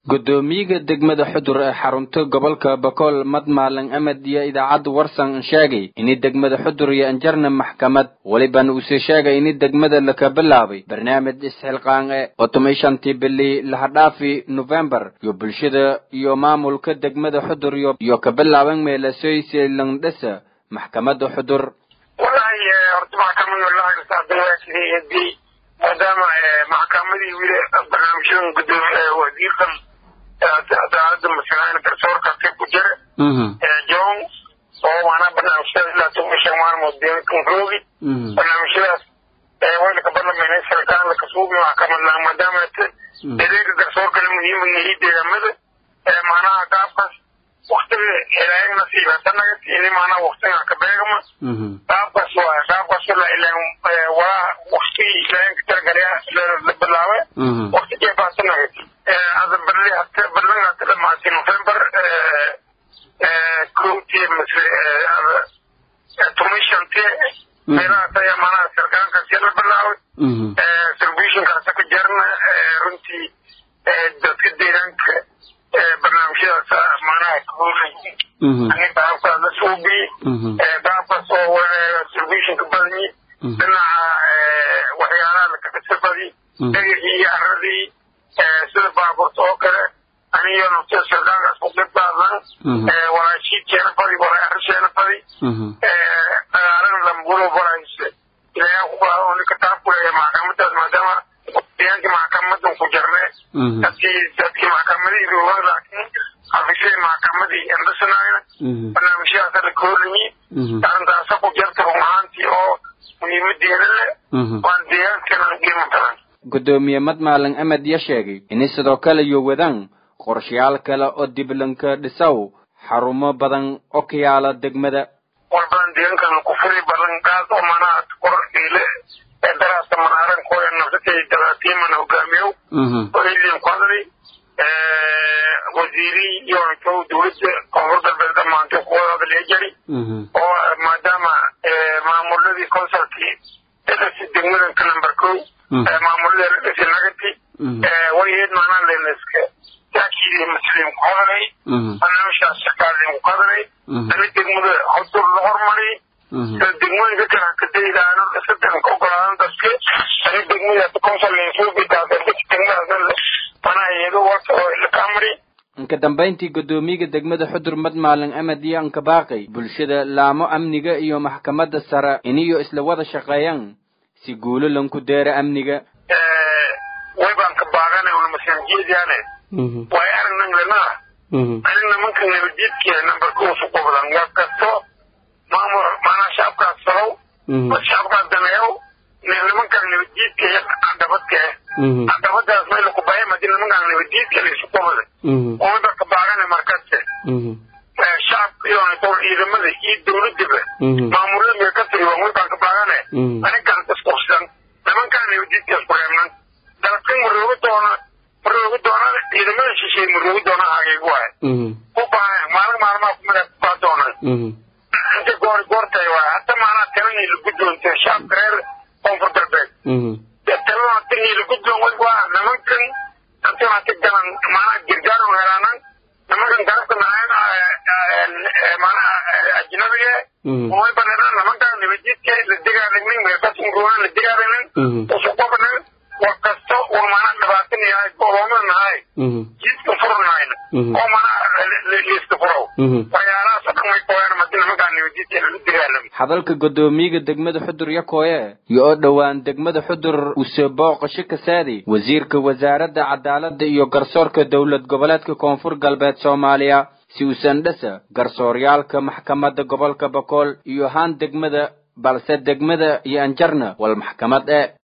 gudoomiyaha degmada xudur ee xarunta gobolka bakool madmaalan amad iyo idaacadda warsan sheegay ini degmada xudur iyo anjarna maxkamad weliban uuse sheegay ini degmada laka bilaabay barnaamij isxilqaan e otomay shantii bili lahadhaafi novembar iyo bulshada iyo maamulka degmada xudur iyo ka bilaaban meelasoyse langdhesa maxkamadda xudur walahi horta maxkamada lahagasaabdawaasidii maadaama maxkamadii wili barnaamijyadan gudoomiye wasiirkan cadaalada masalan garsoorka ka ku jira john oo maanaa barnaamijyada ilaa toban shan maalmood deekan roogi barnaamijyadaas waylaka barlamayna sarkaan laka suubi maxkamad laha maadaama adeega garsoorkana muhiima yahay deegaamada maanaha qaabkaas waktiga ilaahay nasiiba sanaga tiini maanaa waktiga ka beegama qaabkaas waa qaabkaas la ilaan waa waktigii ilaahay ka talagalaya la bilaabe wakti jeefaa sanaga هذا برلي حتى برلنا حتى لما في نوفمبر كنت مثل توميشن تي ميرا تايا مانا سرقان كسير بلاوي سربيشن كاسك جرنا رنتي دتك ديرانك برنامج سا مانا كوري أنا بعرف هذا سوبي بعرف سو سربيشن كبرني بنا وحيانا لك كسبدي هي أرضي sida baaburta oo kale aniyo nafta sarkaankaas ku dhibaadan walaashiidkeena fadi walaarisheena fadi dagaalana lambulo barayse ilaahay ku qaado ninka taa ku leeyahay maxkamadaas maadaama deegaankii maxkamadan ku jarne dadkii dadkii maxkamadii roogan laakiin xafishay maxkamadii endhasanayna barnaamijyadaasa la koorimi arrintaasa ku jarta run ahaantii oo muhiimadeeda leh waan deegaankana qiimo badan gudoomiye madmaalan amad ya sheegay inay sidoo kale iyo wadaan qorshayaal kale oo diblanka dhisaw xarumo badan oo ka yaala degmada war badan deegaankan ku furi badan gaad oo manaha kor ile ee daraasta manaaran kooya nafsatay daraatiiman hogaamiyow oo ilin qadri wasiiri iyo intuu dowladda koonfur galbeed dhammaantay kuwadooda lee jari oo maadaama maamuladii consulkii dhasi degmadanka number kow maamulada dhasi nagati wayeed maanaa leneska yaakii muslim ku hadalay barnaamijkaas shaqaalin ku hadalay ani degmada hodur la hormaray degmooyinka kale kadaydaano sadan ka ogolaadan dadka ani degmada consul degmadaas manaa iyado warta oo ilakamari inka dambayntii gudoomiyaha degmada xudur madmaalan amad iyo anka baaqay bulshada laamo amniga iyo maxkamadda sare iniyo isla wada shaqeeyaan si guulo lanku deera amniga way baan ka baaqanay una masaajiyadaane way aragnan lenaa ani nimanka nabadiidkiya nambarkuusu qubdan war kasto maamul maanaa shacabkaas salow shacabkaas daneeyow nimankan nabadiidka iyo cadabadka eh cadabadaas meel ku bayan hadii nimankan nabadiidka laisu qubday umada ka baaqanay markaste shacabka iyo ciidamada iyo dowladaba maamulada mee ka tiri way baan ka baaqane anigan isqursan nimankan nabadiidkaas ku reebnan dalkan marooga doona marooga doona ciidamada shisheey marooga doona hageeg waay ku baahan maalin maalmaa kumida kubaa doonay inta goor goortay waay hata maanaa talanay la guddoonta shacabka reer koonfur galbeed talana tanii la guddoon way waa nimankan antana ka galan maanaa gargaar u helaanan nimankan garabka maanaa ajnabiga way banadaan nimankan nabadiidka la degaadagnin meelkasunruuna la degaadagnin usuqobanan war kasto uu maanaa dhibaatan yahay gooloomada nahay jidka furnayna oo maanaa liiska furow waxyaalahaas dhan way kooyaan madi nimankan nabadiidka la degaalamo hadalka gudoomiyaha degmada xudur yakooye iyo oo dhowaan degmada xudur use booqasho ka saaday wasiirka wasaaradda cadaaladda iyo garsoorka dowlad goboleedka koonfur galbeed soomaaliya si uusan dhasa garsooryaalka maxkamadda gobolka bakool iyo haan degmada balse degmada iyo anjarna wal maxkamad e